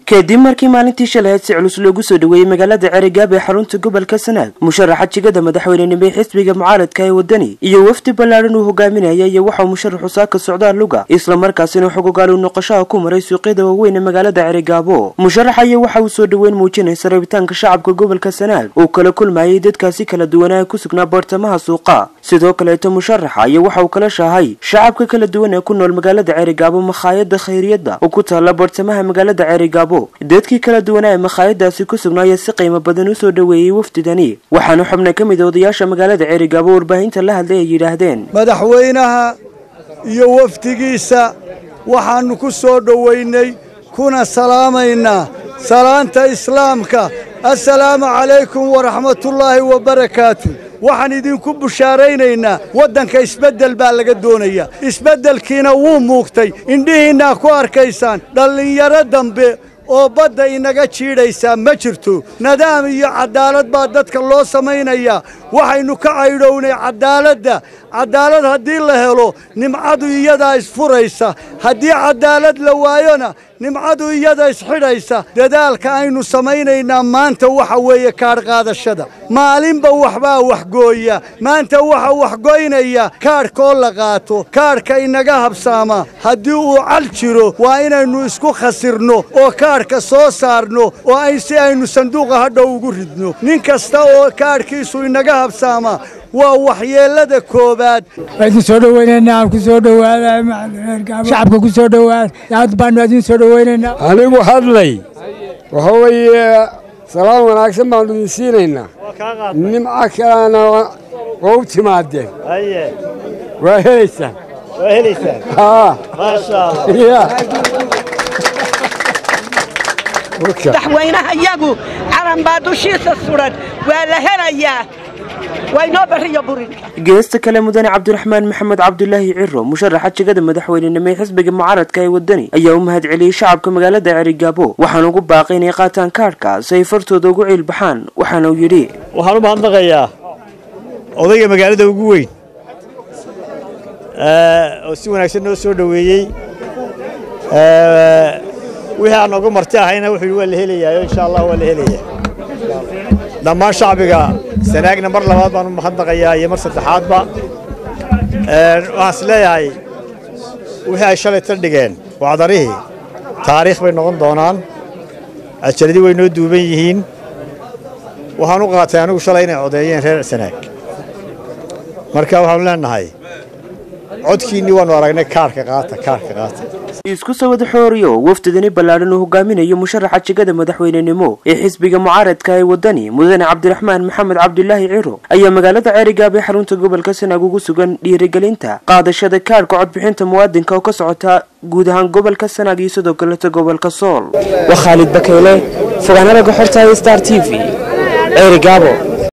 kadib markii maalintii shalahayd si culus loogu soo dhaweeyey magaalada ceerigaab ee xarunta gobolka sanaag musharaxa jigada madaxweynenimo ee xisbiga mucaaradka ee wadani iyo wafdi ballaadhan uu hogaaminaya iyo waxauu musharaxu saaka socdaal luga islamarkaasina xogogaal u noqoshaha ku maray suuqyada waaweyn ee magaalada ceerigaabo musharaxa iyo waxa uu soo dhoweyn muujinaysa rabitaanka shacabka gobolka sanaag uu kala kulmayay dadkaasi kala duwanaa ku sugnaa bartamaha suuqa sidoo kaleeto musharaxa iyo waxa uu kala shaahay shacabka kala duwan ee ku nool magaalada ceerigaabo makhaayada khayriyadda oo ku taalla bartamaha magaalada ceerigaabo dadkii kala duwanaa ee makhaayadaasi ku sugnaaya si qiimo badan u soo dhoweeyey wafdidani waxaana xubna ka mid a odayaasha magaalada ceerigaabo warbaahinta la hadlay ay yidhaahdeen madaxweynaha iyo wafdigiisa waxaannu ku soo dhowaynay kuna salaamaynaa salaanta islaamka assalaamu calaykum waraxmatullaahi wabarakaatu waxaan idinku bushaaraynaynaa waddanka isbeddel baa laga doonayaa isbeddelkiina wuu muugtay indhihiinnaa ku arkaysaan dhallinyaro dambe oo badda inaga jiidhaysaa ma jirto nadaam iyo caddaalad baa dadka loo samaynayaa waxaynu ka caydhownay caddaaladda caddaalad haddii la helo nimcadu iyadaa isfuraysa haddii caddaalad la waayona nimcadu iyada isxidhaysa dadaalka aynu samaynaynaa maanta waxa weeye kaadhqaadashada maalinba waxbaa waxgooya maanta waxa waxgoynaya kaadhkaoo la qaato kaadhka inaga habsaama haddii uu cal jiro waa inaynu isku khasirno oo kaadhka soo saarno oo ay si aynu sanduuqa hadhow ugu ridno nin kasta oo kaadhkiisu inaga habsaama waa waxyeellada koowaad idin soo dhoweynaynaa ku soo dhowaada shacabka ku soo dhowaada aad baanu idin soo dhoweynaynaa anigu hadlay waxa weeye salaam wanaagsan baanu idin siinaynaa nimco kalena waa u timaadeen waa helaysaan madaxweynaha yagu calan baa dushiisa suran waa la helayaa waynoo bariyo burinka geesta kale mudane cabdiraxmaan maxamed cabdulaahi ciro musharaxa jigada madaxweynenimo ee xisbiga mucaaradka ee wadani ayaa u mahad celiyey shacabka magaalada ceerigaabo waxaana ugu baaqay inay qaataan kaadhka si ay fartooda ugu ciilbaxaan waxaana uu yidhi waxaan u mahadnaqayaa odayga magaalada ugu weyn oo si wanaagsan noo soo dhoweeyey wixii aan nooga marti ahayna wuxuu waa la helayaa insha allah waa la helaya dhammaan shacbiga sanaagna mar labaad baan u mahadnaqayaa iyo mar saddexaadba waxaan is leeyahay wixii ay shalay ta dhigeen wacdarihii taariikh bay noqon doonaan ajaladii way noo duuban yihiin waxaan u qaatay anigu shalay inay codeeyeen reer sanaag marka waxaanu leenahay codkiinnii waannu aragnay kaarka qaata kaarka qaata isku soo wada xooriyo wafdidani ballaadhan uu hogaaminayo musharaxa jigada madaxweynenimo ee xisbiga mucaaradka ee wadani mudane cabdiraxmaan maxamed cabdulaahi ciro ayaa magaalada ceerigaab ee xarunta gobolka sanaag ugu sugan dhiirigelinta qaadashada kaadhka codbixinta muwaadinka oo ka socota guud ahaan gobolka sanaag iyo sidoo kaleeta gobolka sool waa khaalid bakeyle fogaanaraga xortaaya star t v ceerigaabo